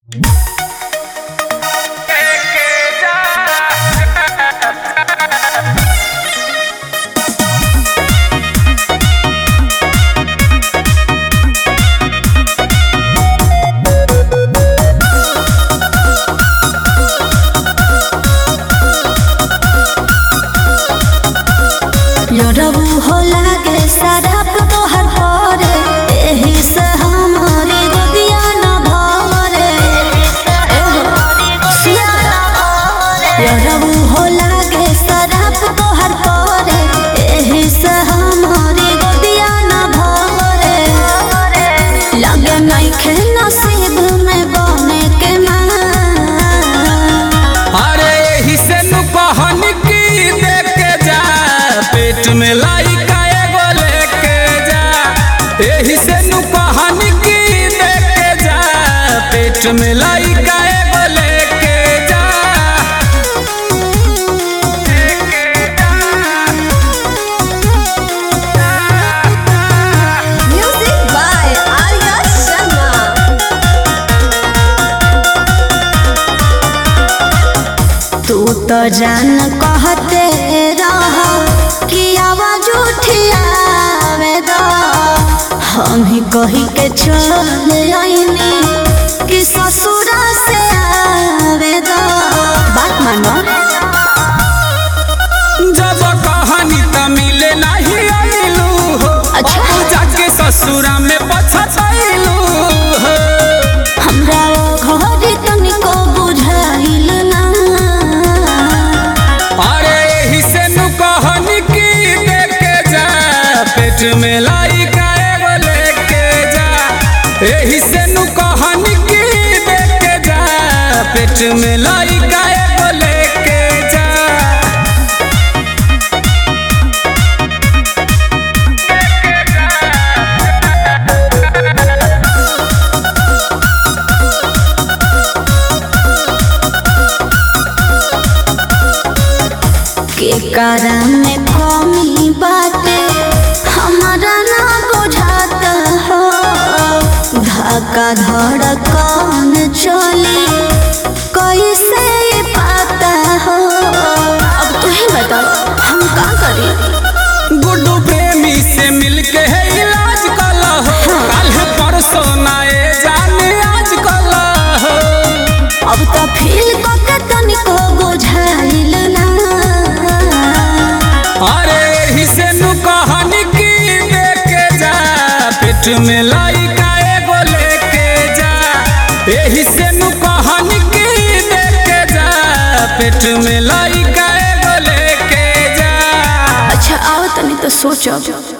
में लाइका एगो लेके जा एही से नु कहानी की देखे जा पेट में लाइका एगो लेके जा लेके जा Music by Arya Sharma. तू तो जान कहते रह कि आवाज उठियावे दो हम ही कही के चल आईनी कि ससुरा से आवे दो बात मानो जब कहानी त मिले नहीं आइलू हो अच्छा। अब जाके ससुरा में पछताइलू हो हमरा ओ घर तनिको बुझाइल ना अरे यही से नु कहानी की देखे जा पेट में लाइका एगो लेके जा यही से नु कहानी की देखे जा पेट में लाइका एगो लेके जा के कारण में कमी बाटे हमारा ना बुझाता हो धक्का धड़कन चली कैसे ये पाता हो अब तू ही बताओ हम का करें गुड्डू प्रेमी से मिलके है इलाज कला हो कल परसों नाए जाने आज कला हो अब तो फील के तनिको बुझाइल ना अरे यही से नु कहानी की देखे जा पेट में लाइका एगो लेके जा यही से नु कहानी की देखे जा पेट में लाइका एगो लेके जा अच्छा आओ तनी तो सोचो